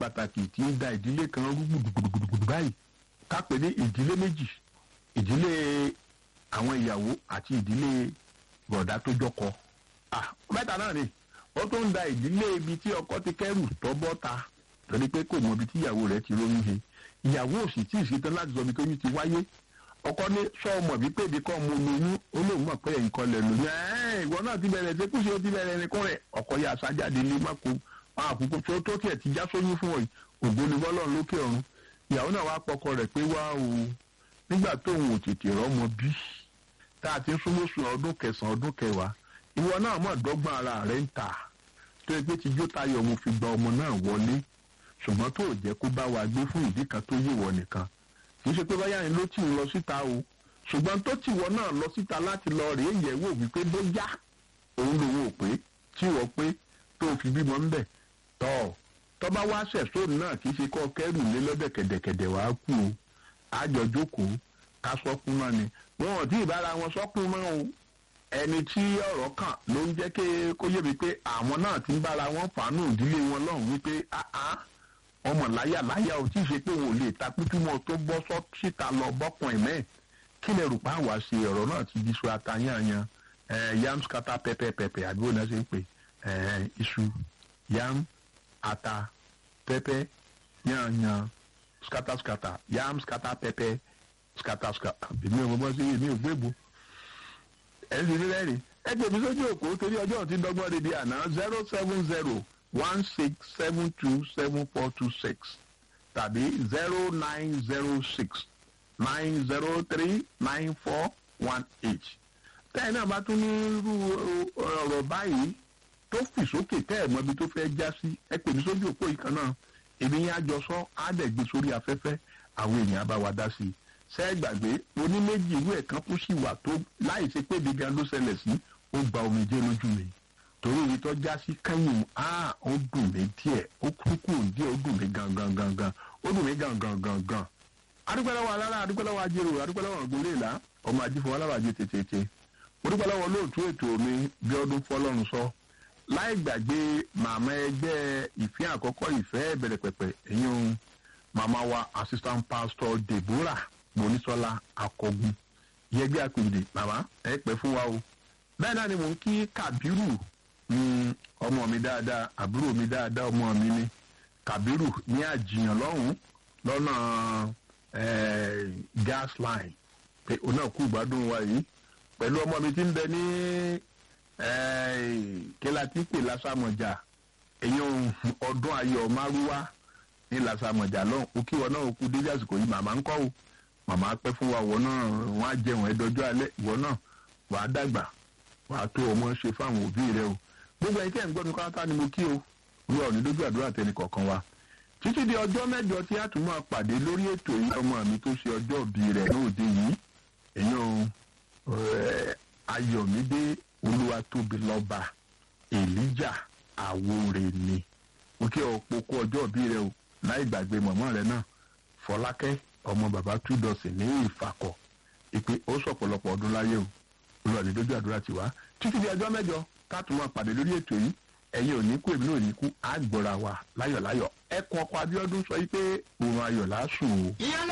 pàtàkì tí ń da ìdílé kan rú gbùdùgbùdùgbùdù báyìí ká pè ní ìdílé méjì ìdílé àwọn ìyàwó àti ìdílé bọ̀dá tó jọkọ ah mẹ́ta náà ni ó tún ń da ìdílé ibi tí ọkọ ti kẹ́rù tọ́ bọ́ta torí pé kò mọ ibi tí ìyàwó rẹ̀ ti róyún he ìyàwó òsì tí ìṣetán láti sọ ibi tó yún ti wáyé ọkọ ní sọọmọ bí pé ibi kan mo lóyún ó lóun mọ̀ pé ẹ̀yìn kan lẹ̀ lóyún ẹ̀ẹ́n ìwọ náà ti bẹ̀rẹ̀ ṣe kúṣe ó ti bẹ̀rẹ̀ ẹnìkan rẹ̀ ọkọ yà sájáde lé mọ́kò àkókò tó tó tiẹ̀ ti já sóyún fún ọ yìí ògbóni bọ́lọ́run lókè ọ̀run ìyàwó náà wá pọkọ rẹ̀ pé wá o nígbà tóun ò tètè rọ́mọ bí tá a ti ń súnmọ́ sùn ọdún kẹsàn-án ọdún kẹwàá ìwọ náà mọ̀ dọ́gbọ́n ara rẹ̀ ń tà tó ẹgbẹ́ ti jó tayọ̀ mo fi gba ọmọ náà wọlé ṣùgbọ́n tó jẹ́ kó bá wa gbé fún ìdí kan tó yéwọ nìkan kì í ṣe pé báyà ni ló tì ń lọ síta o ṣùgbọ́n tó tìwọ náà lọ síta láti lọ rèé yẹ̀ wò wípé bóyá òun lòun ò pé tí wọ́n pé tó fi bímọ ń bẹ̀ tọ́ tọ́ba wá ṣẹ̀sóònù náà kì í ṣe kọ́ kẹ́rù lé lọ́dẹ̀ kẹ̀dẹ̀kẹ̀dẹ̀ wàá kú o àjọ jókòó ká sọ́kún náà ni wọn ò tí ì bára wọn sọ́kún mọ́ o ẹni tí ọ̀rọ̀ kàn ló ń jẹ́ kó yé mi pé àwọn náà ti ń bára wọn fàánù ìdílé wọn lọ́hùn wípé áá ọmọ láyà láyà ò tí ì ṣe pé òun ò lè ta pípímọ tó bọ́ síta lọ bọ́kùn ẹ̀mẹ́ kí lè rò pa àwa ṣe ọ̀rọ̀ náà ti di iṣu atayanyan yam skata pẹpẹ pẹpẹ àdúgbò náà ṣe ń pè iṣu yam ata pẹpẹ yanyan skata skata yam skata pẹpẹ skata skata èmi ò mọ sí èmi ò gbé bu ẹ sì rí rẹ́rìn ẹ gbé mi sójú òkú torí ọjọ́ tí dọ́gbọ́n rèé di àná zero seven zero one six seven two seven four two six tàbí zero nine zero six nine zero three nine four one eight. tẹ́ẹ̀ náà bá tún ní irú ọ̀rọ̀ báyìí tó fì sókè tẹ́ ẹ̀ mọ́ ibi tó fẹ́ já sí ẹ pè mí sójú òpó yìí kan náà èmi yẹn àjọ sọ á dẹ̀ gbé sórí afẹ́fẹ́ àwọn èèyàn bá wa dá sí i ṣé ẹ gbàgbé oníméjì ìwé ẹ̀kan kú sí wà tó láì ṣe pé ibi gan ló ṣẹlẹ̀ sí ó gba omijé lójú mi torí ibi tó já sí kẹ́yìn á ó dùn mí díẹ̀ ó kúkú díẹ̀ ó dùn mí gangan gangan ó dùn mí gangan gangan adúpẹ́lẹ́wọ̀ alára adúpẹ́lẹ́wọ̀ ajérò adúpẹ́lẹ́wọ̀ gbólélà ọmọ ajífọ̀ alábàjẹ́ tètè odúpẹ́lẹ́wọ̀ olóòtú ètò mi bí ọdún fọlọ́run sọ láì gbàgbé màmá ẹgbẹ́ ìfẹ́ àkọ́kọ́ ìfẹ́ bẹ̀rẹ̀ pẹ̀pẹ̀ ẹ̀yìn màmá wa assistant pastor deborah monisola akọgun yẹgbẹ́ àpèjì màmá ẹ pẹ́ fún wa o bẹ́ẹ̀ náà ni mò ń kí kabiru ọmọ mi dáadáa àbúrò mi dáadáa ọmọ mi ni kabiru ní àjìyàn lọ́hùn-ún lọ́nà gas line pé òun náà kú ìgbádùn wa yìí pẹ̀lú ọmọ mi tí ń bẹ ní kíla tí ń pè lásàmọ̀jà èyàn ọdún ayọ̀ márúwá ní lásàmọ̀jà lọ́hùn ó kí wọn náà ó kú dédé àsìkò yìí màmá ń kọ́ o màmá pẹ́ fún wa wọn náà wọ́n á jẹun ẹ̀dọ́jọ́ alẹ́ ìwọ náà wàá dàgbà wàá tó ọmọ ṣe fáwọn òbí rẹ o gbogbo ẹni tí ẹ̀ ń gbọ́ mi kọ́ńtà ni mo kí o wíwá òní lójú àdúrà tẹnì kọ̀ọ̀kan wa títí di ọjọ́ mẹ́jọ tí a tún máa pàdé lórí ètò yìí ọmọ mi tó ṣe ọjọ́ òbí rẹ̀ lóde yìí èèyàn ayọ̀mídé olúwatóbilọ́ba èlíjà àwòrè ni mo kí ọ pokó ọjọ́ òbí rẹ o láì gbàgbé mọ̀mọ́ rẹ náà fọlákẹ́ ọmọ bàbá túdọ̀sì ní ìfàkọ̀ ìpè ó sọ̀pọ̀lọpọ̀ ọdún láyé o olùwàdí lójú àdúrà tiwa títí di ọjọ́ mẹ́jọ ká tún máa pàdé lórí ètò yìí ẹ̀yin ò ní kú èmi náà ò ní kú á gbọ́ra wa láyọ̀láyọ̀ ẹkùn ọkọ̀ abiodun sọ yìí pé òun ayọ̀ lásùn o. ìyá